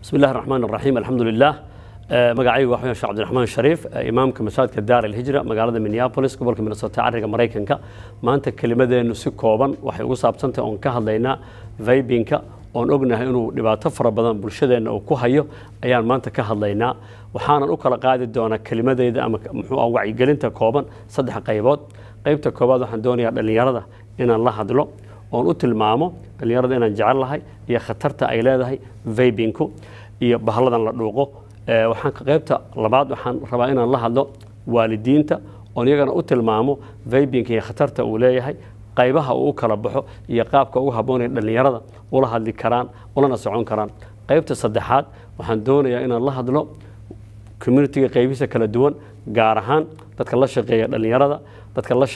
bismi illahi raxmaan raxiim alxamdu lilah magacaygu waa sheekh cabdiraxmaan shariif imaamka masaajidka daar alhijra magaalada minneapolis gobolka minnesota cariga maraykanka maanta kelimadeennu si kooban waxay ugu saabsantahay oon ka hadlaynaa vaybinka oon ognahay inuu dhibaato fara badan bulshadeenna uu ku hayo ayaan maanta ka hadlaynaa waxaanan u kala qaadi doonaa kelimadeyda ama muxuu ah wacyigelinta kooban saddex qaybood qaybta koobaad waxaan doonayaa dhallinyarada inaan la hadlo oon u tilmaamo dhallinyarada inaan jecel lahay iyo khatarta ay leedahay vaybinku iyo bahalladan la dhuuqo waxaan qaybta labaad waxaan rabaa inaan la hadlo waalidiinta oon iyagana u tilmaamo vaybinka iyo khatarta uu leeyahay qaybaha uu u kala baxo iyo qaabka ugu habboonaya dhallinyarada ula hadli karaan ulana socon karaan qaybta saddexaad waxaan doonayaa inaan la hadlo communitiga qaybihiisa kala duwan gaar ahaan dadka la shaqeeya dhallinyarada dadka la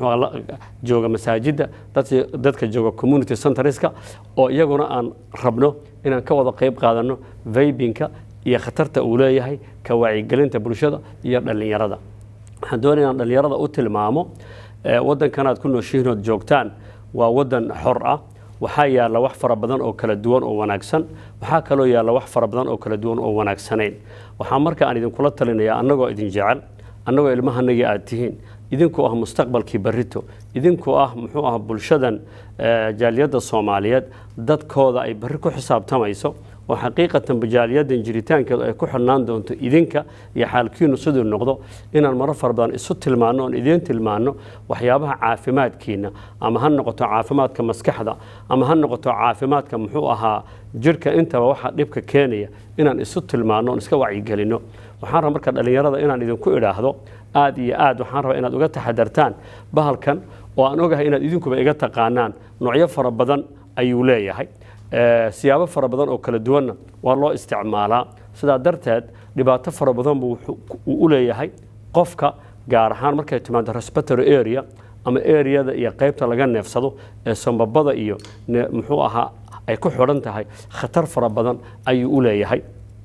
jooga masaajidda dadka jooga community centreska oo iyaguna aan rabno inaan ka wada qayb qaadano vaybinka iyo khatarta uu leeyahay ka wacyigelinta bulshada iyo dhallinyarada waxaan doonaya inaan dhallinyarada u tilmaamo waddankan aad ku nooshihiin ood joogtaan waa waddan xor ah waxaa yaalla wax fara badan oo kala duwan oo wanaagsan waxaa kaloo yaalla wax fara badan oo kala duwan oo wanaagsanayn waxaa marka aan idinkula talinayaa annagoo idin jecel annagoo ilmahanagii aad tihiin idinkuu ah mustaqbalkii barito idinkuu ah muxuu ah bulshadan jaaliyadda soomaaliyeed dadkooda ay barri ku xisaabtamayso oo xaqiiqatan jaaliyaddan jiritaankeedu ay ku xidhnaan doonto idinka iyo xaalkiinu siduu noqdo inaan maro fara badan isu tilmaanno oon idiin tilmaanno waxyaabaha caafimaadkiina ama ha noqoto caafimaadka maskaxda ama ha noqoto caafimaadka muxuu ahaa jirhka intaba waxaa dhibka keenaya inaan isu tilmaanno oon iska wacyigelinno waxaan raba marka dhallinyarada inaan idinku idhaahdo aad iyo aad waxaan rabaa inaad uga taxadartaan bahalkan oo aan ogahay inaad idinkuba iga taqaanaan noocyo fara badan ayuu leeyahay siyaabo fara badan oo kala duwanna waa loo isticmaalaa sidaa darteed dhibaato fara badan buu uu u leeyahay qofka gaar ahaan markay timaado respiratory area ama areada iyo qaybta laga neefsado ee sambabada iyo muxuu ahaa ay ku xidhan tahay khatar fara badan ayuu u leeyahay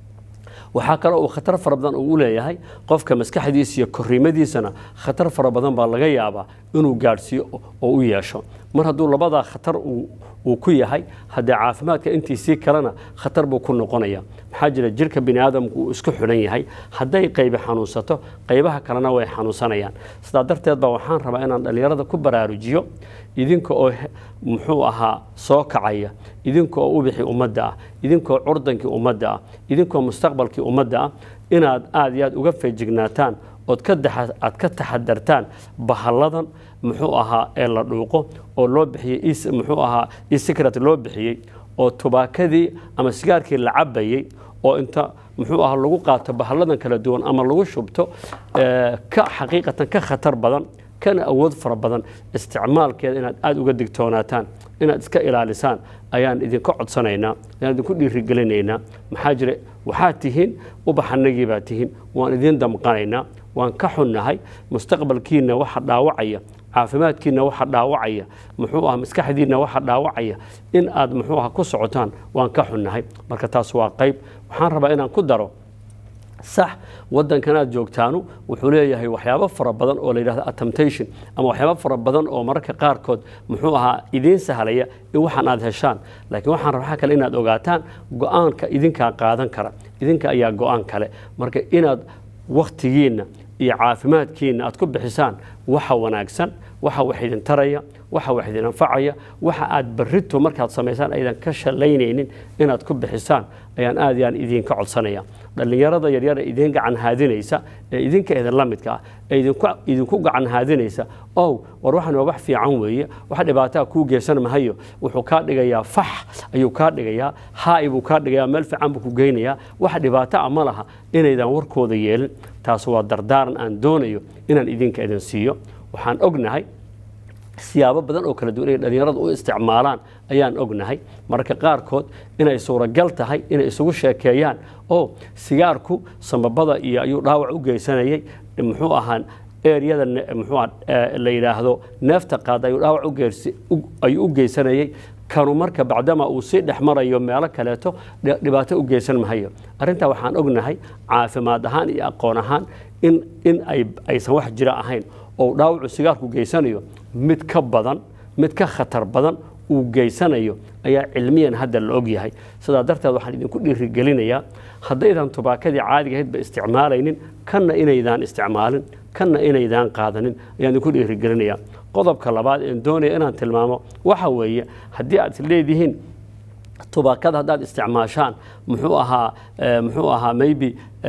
waxaa kaloo uu khatar fara badan uu u leeyahay qofka maskaxdiisa iyo korriimadiisana khatar fara badan baa laga yaabaa inuu gaadhsiiyo oo u yeesho mar hadduu labadaa khatar uu ku yahay haddee caafimaadka intiisii kalena khatar buu ku noqonaya maxaa jira jirka bini aadamku uu isku xidhan yahay hadday qaybi xanuunsato qaybaha kalena way xanuunsanayaan sidaa darteed baa waxaan rabaa inaan dhallinyarada ku baraarujiyo idinka oo muxuu ahaa soo kacaya idinka oo ubixii ummadda ah idinkaoo curdankii ummadda ah idinkaoo mustaqbalkii ummadda ah inaad aad iyo aad uga feejignaataan ood aad ka taxadartaan bahalladan muxuu ahaa ee la dhuuqo oo loo bixiyey muxuu ahaa esecret loo bixiyey oo tubaakadii ama sigaarkii la cabayey oo inta muxuu ahaa lagu qaato bahalladan kala duwan ama lagu shubto ka xaqiiqatan ka khatar badan kana awood fara badan isticmaalkeeda inaad aada uga digtoonaataan inaad iska ilaalisaan ayaan idinka codsanaynaa ayaan idinku dhiirigelinaynaa maxaa jira waxaad tihiin ubaxanagii baa tihiin waan idiin damqanaynaa waan ka xunnahay mustaqbalkiina waxa dhaawacaya caafimaadkiina waxa dhaawacaya muxuu ah maskaxdiina waxa dhaawacaya in aad muxuu ah ku socotaan waan ka xunnahay marka taas waa qayb waxaan rabaa inaan ku daro sax waddankan aad joogtaanu wuxuu leeyahay waxyaabo fara badan oo la yidhahdo attemptation ama waxyaabo fara badan oo mararka qaarkood muxuu ahaa idiin sahlaya in waxaan aad heshaan laakiin waxaan rabaa kale inaad ogaataan go-aanka idinkaa qaadan kara idinka ayaa go-aan kale marka inaad wakhtigiinna iyo caafimaadkiinna aad ku bixisaan waxa wanaagsan waxa wax idin taraya waxa wax idin anfacaya waxa aad barrito markaad samaysaan aydan ka shalaynaynin inaad ku bixisaan ayaan aad iyo aan idinka codsanaya dhallinyarada yaryar ee idiin gacan haadinaysa ee idinka idin la midka ah ee idinku gacan haadinaysa ow war waxan waa wax fiican weeye wax dhibaataa kuu geysan mahayo wuxuu kaa dhigayaa fax ayuu kaa dhigayaa haai buu kaa dhigayaa meel fiican buu ku geynayaa wax dhibaato a ma laha inaydan warkooda yeelin taas waa dardaaran aan doonayo inaan idinka idin siiyo waxaan ognahay siyaabo badan oo kala duwan inay dhallinyaradu u isticmaalaan ayaan ognahay mararka qaarkood inay suuragal tahay inay isugu sheekeeyaan oo sigaarku sambabada iyo ayuu dhaawac u geysanayay muxuu ahaa eryada muxuu la yidhaahdo neefta qaada ayuu dhaawac ayuu u geysanayay kanu marka bacdama uu sii dhex marayo meelo kaleeto dhibaato u geysan mahayo arrintaa waxaan ognahay caafimaad ahaan iyo aqoon ahaan in in aysan wax jira ahayn oo dhaawacu sigaarku geysanayo mid ka badan mid ka khatar badan uu geysanayo ayaa cilmiyan hadda la og yahay sidaa darteed waxaan idinku dhiirigelinayaa haddaydan tubaakadii caadiga ahaydba isticmaalaynin kanna inaydaan isticmaalin kanna inaydaan qaadanin ayaan idinku dhiirigelinayaa qodobka labaad een doonaya inaan tilmaamo waxa weeye haddii aad leedihiin tubaakada haddaad isticmaashaan muxuu ahaa muxuu ahaa maybe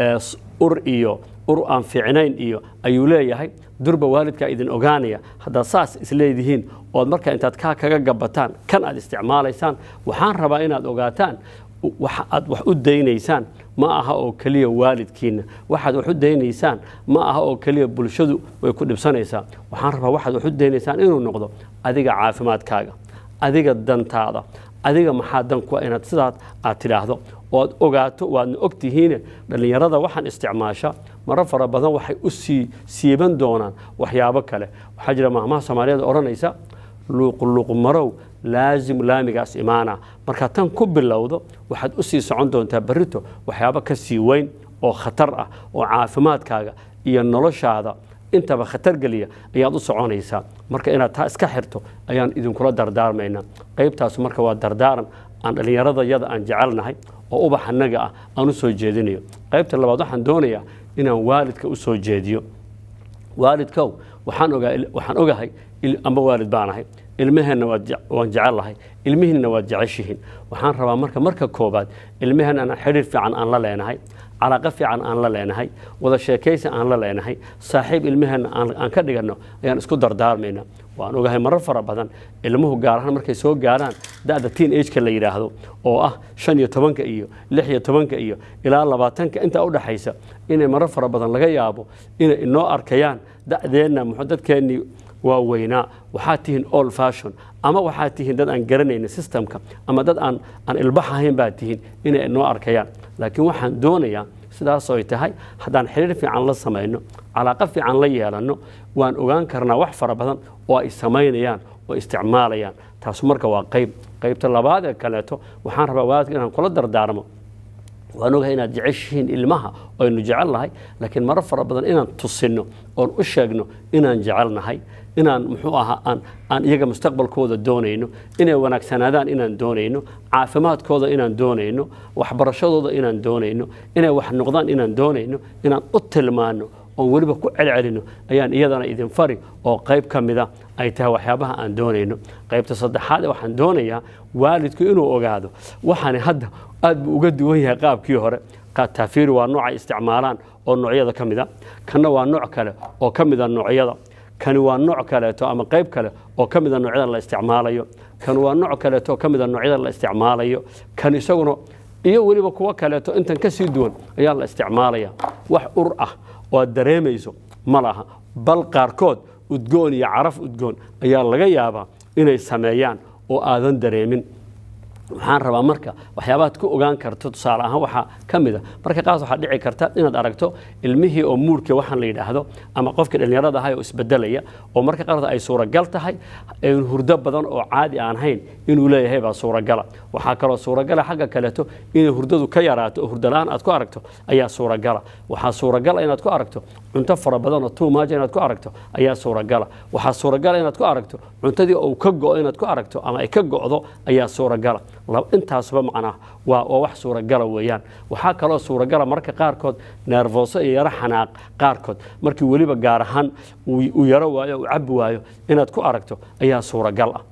ur iyo ur aan fiicnayn iyo ayuu leeyahay durba waalidkaa idin ogaanaya haddaad saas isleedihiin ood marka intaad kaa kaga gabataan kan aad isticmaalaysaan waxaan rabaa inaad ogaataan waxa aad wax u daynaysaan ma aha oo keliya waalidkiinna waxaad wax u daynaysaan ma aha oo keliya bulshadu way ku dhibsanaysaa waxaan rabaa waxaad wax u daynaysaan inuu noqdo adiga caafimaadkaaga adiga dantaada adiga maxaa dan kuwa inaad sidaas aad tidhaahdo oad ogaato waadna og tihiine dhallinyarada waxaan isticmaasha maro fara badan waxay u sii siiban doonaan waxyaabo kale waxaa jira maahmaha soomaaliyeed odhanaysa luuqluuqmarow laasim laamigaas imaana markaa tan ku bilowdo waxaad u sii socon doontaa berrito waxyaabo ka sii weyn oo khatar ah oo caafimaadkaaga iyo noloshaada intaba khatar geliya ayaad u soconaysaa marka inaad taa iska xirto ayaan idinkula dardaarmaynaa qaybtaas marka waa dardaaran aan dhallinyarada yada aan jecelnahay oo ubax annaga ah aan u soo jeedinayo qaybta labaad waxaan doonayaa inaan waalidka u soo jeediyo waalidkow waxaan ogahay amba waalid baanahay ilmaheenna waan jecellahay ilmihiinna waad jeceshihiin waxaan rabaa marka marka koobaad ilmaheenna aan xidhiir fiican aan la leenahay calaaqo fiican aan la leenahay wada sheekaysi aan la leenahay saaxiib ilmaheenna aan ka dhiganno ayaan isku dardaarmayna waan ogahay marar fara badan ilmuhu gaar ahaan markay soo gaaraan da'da tiin ageka la yidhaahdo oo ah shan iyo tobanka iyo lix iyo tobanka iyo ilaa labaatanka intaa u dhaxaysa inay marar fara badan laga yaabo inay inoo arkayaan da'deenna muxuu dadkeennii waa weynaa waxaad tihiin all fashion ama waxaad tihiin dad aan garanaynin systemka ama dad aan aan ilbax ahayn baad tihiin inay inoo arkayaan laakiin waxaan doonayaa sidaas ay tahay haddaan xiriir fiican la samayno calaaqo fiican la yeelanno waan ogaan karnaa wax fara badan oo ay samaynayaan oo isticmaalayaan taasu marka waa qayb qaybta labaad ee kaleeto waxaan rabaa waalidka inaan kula dardaarmo waan ogahay inaad jeceshihiin ilmaha aynu jecel nahay laakiin maro fara badan inaan tusinno oon u sheegno inaan jecel nahay inaan muxuu ahaa aan aan iyaga mustaqbalkooda doonayno inay wanaagsanaadaan inaan doonayno caafimaadkooda inaan doonayno waxbarashadooda inaan doonayno inay wax noqdaan inaan doonayno inaan u tilmaano oon weliba ku celcelino ayaan iyadana idin fari oo qayb ka mida ay tahay waxyaabaha aan doonayno qaybta saddexaad waxaan doonayaa waalidku inuu ogaado waxaani hadda aad buu uga duwan yahay qaabkii hore taafiiri waa nooc ay isticmaalaan oo noocyada ka mida kanna waa nooc kale oo ka mida noocyada kani waa nooc kaleeto ama qayb kale oo ka mida noocyada la isticmaalayo kan waa nooc kaleeto oo ka mida noocyada la isticmaalayo kan isaguna iyo weliba kuwo kaleeto intan ka sii duwan ayaa la isticmaalaya wax ur ah oo aad dareemayso ma laha bal qaarkood udgoon iyo caraf udgoon ayaa laga yaabaa inay sameeyaan oo aadan dareemin waxaan rabaa marka waxyaabaad ku ogaan karto tusaale ahaan waxaa ka mid a marka qaas waxaa dhici karta inaad aragto ilmihii oo muurka waxaan la yidhaahdo ama qofkii dhallinyarada ahay oo isbedelaya oo marka qaarkood ay suuragal tahay hurdo badan oo caadi aan hayn inuu leeyahay baa suuragala waxaa kaloo suuragala xagga kaleeto inay hurdadu ka yaraato oo hurdala-aan aad ku aragto ayaa suuragala waxaa suuragala inaad ku aragto cunto fara badan oo tuumaaja inaad ku aragto ayaa suuragala waxaa suuragala inaad ku aragto cuntadii uu ka go'o inaad ku aragto ama ay ka go'do ayaa suuragala intaasuba macnaa waa oo wax suuragala weeyaan waxaa kaloo suuragala marka qaarkood neerfooso iyo yaro xanaaq qaarkood markii weliba gaar ahaan uu yaro waayo uu cabbi waayo inaad ku aragto ayaa suuragal ah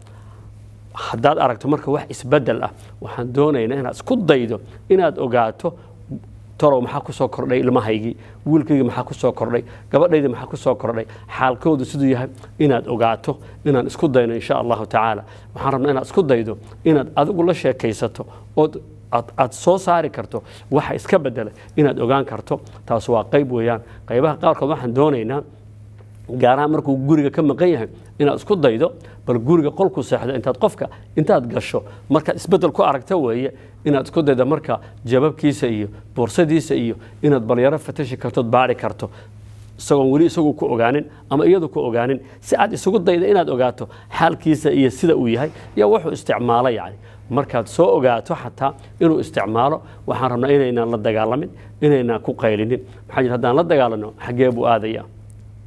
haddaad aragto marka wax isbedel ah waxaan doonaynaa inaad isku daydo inaad ogaato torow maxaa ku soo kordhay ilmahaygii wiilkaygii maxaa ku soo kordhay gabadhaydii maxaa ku soo kordhay xaalkoodu siduu yahay inaad ogaato inaan isku dayno insha allahu tacaala waxaan rabnaa inaad isku daydo inaad adigu la sheekaysato ood aad soo saari karto waxa iska bedelay inaad ogaan karto taas waa qayb weeyaan qaybaha qaarkood waxaan doonaynaa gaarahaan markuu guriga ka maqan yahay inaad isku daydo bal guriga qolku seexdo intaad qofka intaad gasho markaad isbedel ku aragta weeye inaad isku daydo marka jababkiisa iyo boorsadiisa iyo inaad balyaro fatashi kartood baari karto isagoon weli isagu ku ogaanin ama iyadu ku ogaanin si aad isugu dayda inaad ogaato xaalkiisa iyo sida uu yahay iyo wuxuu isticmaalo yani markaad soo ogaato xataa inuu isticmaalo waxaan rabnaa inaynaan la dagaalamin inaynaan ku qaylinin maxaa jir haddaan la dagaalano xaggee buu aadaya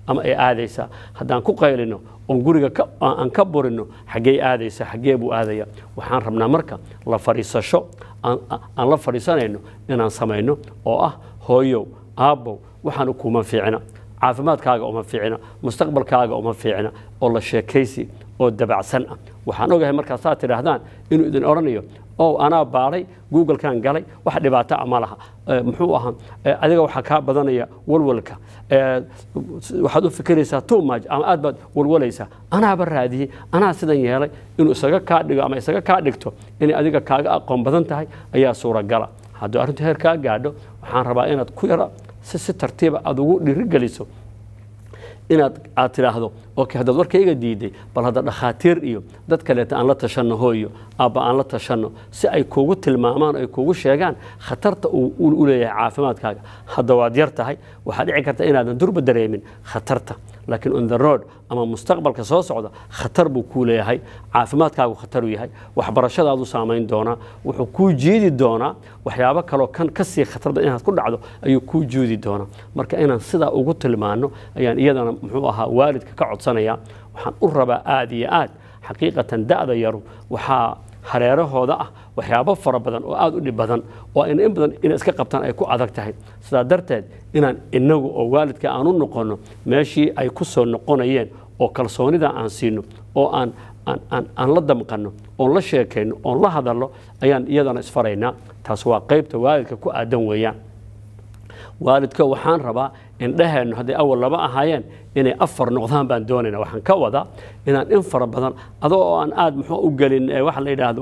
ama ay aadaysaa haddaan ku qaylino oon guriga aan ka burino xaggey aadaysa xaggee buu aadaya waxaan rabnaa marka la fadhiisasho aan la fadhiisanayno inaan samayno oo ah hooyow aabbow waxaan kuma fiicna caafimaadkaaga uma fiicna mustaqbalkaaga uma fiicna oo la sheekaysi oo dabacsan ah waxaan ogahay markaa saad tidhaahdaan inuu idin odhanayo o anaa baaray googlekan galay wax dhibaato a ma laha muxuu ahaa adiga waxaa kaa badanaya walwalka waxaad u fikiraysaa tumaj ama aad baad walwalaysaa anaaba raadiyey anaa sidan yeelay inuu isaga kaa dhigo ama isaga kaa dhigto inay adiga kaaga aqoon badan tahay ayaa suuragala hadduu arrintu heer kaa gaadho waxaan rabaa inaad ku yara si si tartiiba aad ugu dhiirigeliso inaad aad tidhaahdo okay haddaad warkayga diiday bal hadda dhakhaatiir iyo dad kaleeta aan la tashanno hooyo aabba aan la tashanno si ay kuugu tilmaamaan ay kuugu sheegaan khatarta uu u leeyahay caafimaadkaaga hadda waad yar tahay waxaa dhici karta inaadan durba dareemin khatarta laakiin on the road ama mustaqbalka soo socda khatar buu kuu leeyahay caafimaadkaagu khataruu yahay waxbarashadaadu saamayn doonaa wuxuu kuu jiidi doonaa waxyaabo kaloo kan ka sii khatarda inaad ku dhacdo ayuu kuu jiidi doonaa marka inaan sidaa ugu tilmaano ayaan iyadana muxuu ahaa waalidka ka codsanaya waxaan u rabaa aad iyo aad xaqiiqatan da'da yaru waxaa hareerahooda ah waxyaabo fara badan oo aada u dhib badan oo ayna in badan inay iska qabtaan ay ku adag tahay sidaa darteed inaan inagu oo waalidka aan u noqonno meeshii ay ku soo noqonayeen oo kalsoonida aan siino oo aan aan la damqanno oon la sheekayno oon la hadalno ayaan iyadana isfaraynaa taas waa qaybta waalidka ku aadan weeyaan waalidka waxaan rabaa indhaheennu hadday awal laba ahaayeen inay afar noqdaan baan doonayna waxaan ka wadaa inaan in fara badan adoo oo aan aada muxuu u gelin waxa la yidhaahdo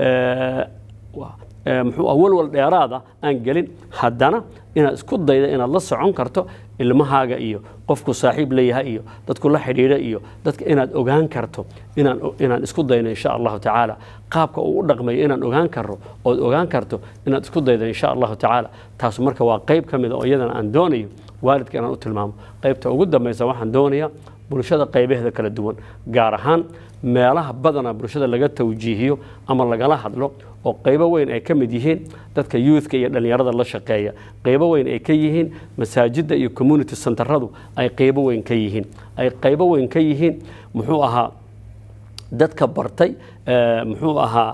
muxuu walwal dheeraada aan gelin haddana inaad isku dayda inaad la socon karto ilmahaaga iyo qofku saaxiib leeyahay iyo dadku la xidhiidha iyo dadka inaad ogaan karto inaan inaan isku dayno insha allahu tacaala qaabka uu u dhaqmayo inaan ogaan karno ood ogaan karto inaad isku daydo insha allahu tacaala taas marka waa qayb ka mid a oo iyadana aan doonayo waalidka inaan u tilmaamo qaybta ugu dambaysa waxaan doonayaa bulshada qaybaheeda kala duwan gaar ahaan meelaha badana bulshada laga tawjiihiyo ama lagala hadlo oo qaybo weyn ay ka mid yihiin dadka youthka iyo dhallinyarada la shaqeeya qaybo weyn ay ka yihiin masaajidda iyo community centeradu ay qaybo weyn ka yihiin ay qaybo weyn ka yihiin muxuu ahaa dadka bartay muxuu ahaa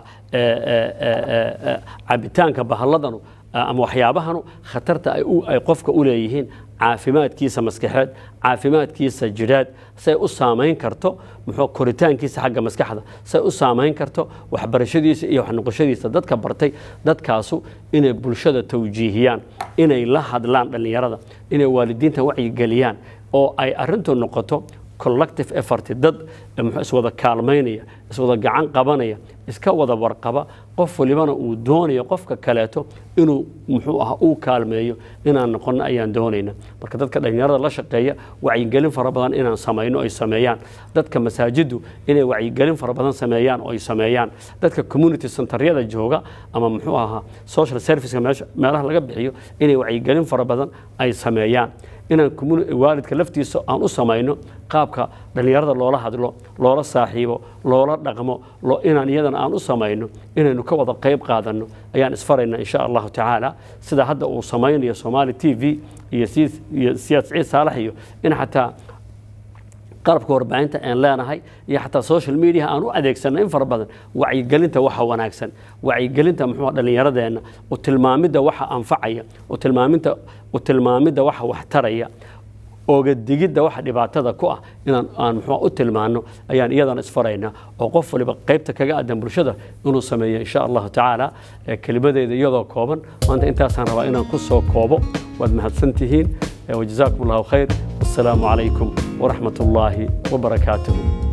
cabitaanka bahalladanu ama waxyaabahanu khatarta ay qofka u leeyihiin caafimaadkiisa maskaxeed caafimaadkiisa jidhaad say u saamayn karto muxuu koritaankiisa xagga maskaxda say u saamayn karto waxbarashadiisa iyo waxnoqoshadiisa dadka bartay dadkaasu inay bulshada tawjiihiyaan inay la hadlaan dhallinyarada inay waalidiinta wacyigeliyaan oo ay arintu noqoto collective effort dad iswada kaalmaynaya iswada gacan qabanaya iska wada warqaba qof walibana uu doonayo qofka kaleeto inuu muxuu aha uu kaalmeeyo inaan noqono ayaan doonayna marka dadka dhallinyarada la shaqeeya wacyigelin fara badan inaan samayno ay sameeyaan dadka masaajiddu inay wacyigelin fara badan sameeyaan oo ay sameeyaan dadka community centeryada jooga ama muxuu ahaa social serviceka meelaha laga bixiyo inay wacyigelin fara badan ay sameeyaan inaan waalidka laftiisa aan u samayno qaabka dhallinyarada loola hadlo loola saaxiibo loola dhaqmo inaan iyadana aan u samayno inaynu ka wada qayb qaadanno ayaan isfarayna insha allahu tacaala sida hadda uu samaynayo somaali t v iyo siyaad siciid saalax iyo in xataa qalabka warbaahinta aan leenahay iyo xataa social media aan u adeegsanno in fara badan wacyigelinta waxa wanaagsan wacyigelinta muxuu dhallinyaradeenna u tilmaamidda waxa anfacaya u tilmaaminta u tilmaamidda waxa waxtaraya ooga digidda waxa dhibaatada ku ah inaan aan muxuu u tilmaano ayaan iyadana isfaraynaa oo qof waliba qaybta kaga aadan bulshada inuu sameeyo insha allahu tacaala kelimadeeda iyadoo kooban maanta intaasaan rabaa inaan ku soo koobo waad mahadsantihiin wajazaakum allahu khayr wassalaamu calaykum waraxmat ullaahi wabarakaatuhu